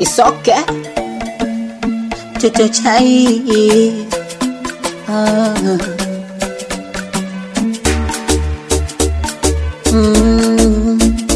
It's okay. Toto chai. Ah. Mm.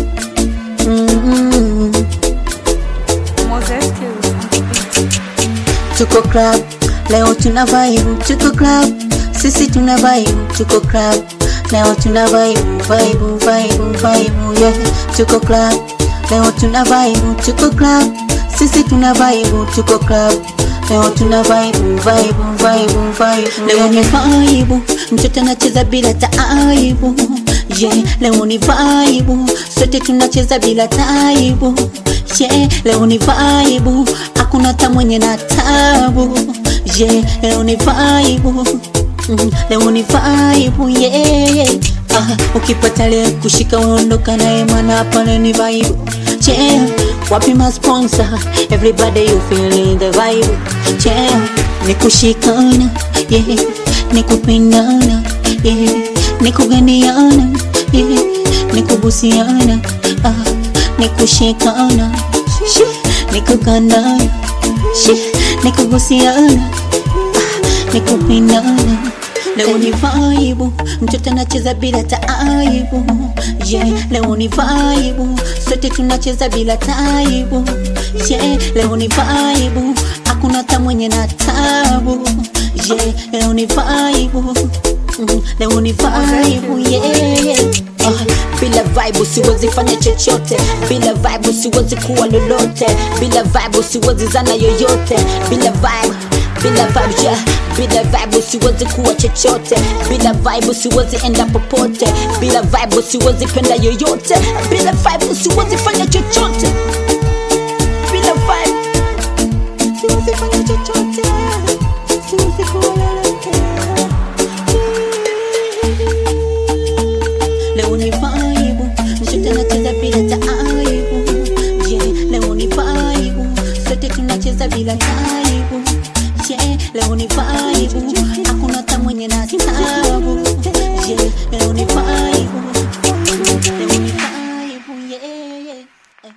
Mm. Moses Kills on the beat. Tuko club leo tuna vibe, tuko club sisi tuna vibe, tuko club leo tuna vibe, vibe, vibe, vibe, yeah. Tuko club leo tuna vibe, tuko club sisi tuna vibe, tuko club leo tuna vibe, vibe, vibe, vibe. Leo ni vibe, mtoto anacheza bila taibu, yeah. Leo ni vibe, sote tunacheza bila taibu, yeah. Leo ni vibe, hakuna hata mwenye na tabu, yeah. Leo ni vibe, mm, leo ni vibe, yeah. Ah, ukipata leo kushika uondoka naye mwana pale ni vibe yeah. Wapi ma sponsor everybody you feeling the vibe yeah. Ni kushikana yeah. Ni kupendana yeah. Ni kuganiana yeah. Ni kubusiana ah. Ni kushikana Shih. Ni kugandana Shih. Ni kubusiana ah. Ni kupendana Leo ni vibe, mtoto anacheza bila taibu. Yeah, leo ni vibe, sote tunacheza bila taibu. Yeah, leo ni vibe, hakuna hata mwenye na tabu. Yeah, leo ni vibe. Mm, leo ni vibe, yeah. Ah, bila vibe siwezi fanya chochote, bila vibe siwezi kuwa lolote, bila vibe siwezi zana yoyote, bila vibe bila vibe yeah. bila vibe siwezi kuwa chochote bila vibe siwezi enda popote bila vibe siwezi penda yoyote bila vibe siwezi fanya chochote bila vibe siwezi fanya chochote siwezi kuwa lolote leo ni vibe mtoto anacheza bila taibu yeah leo ni vibe sote tunacheza bila taibu yeah leo ni vibe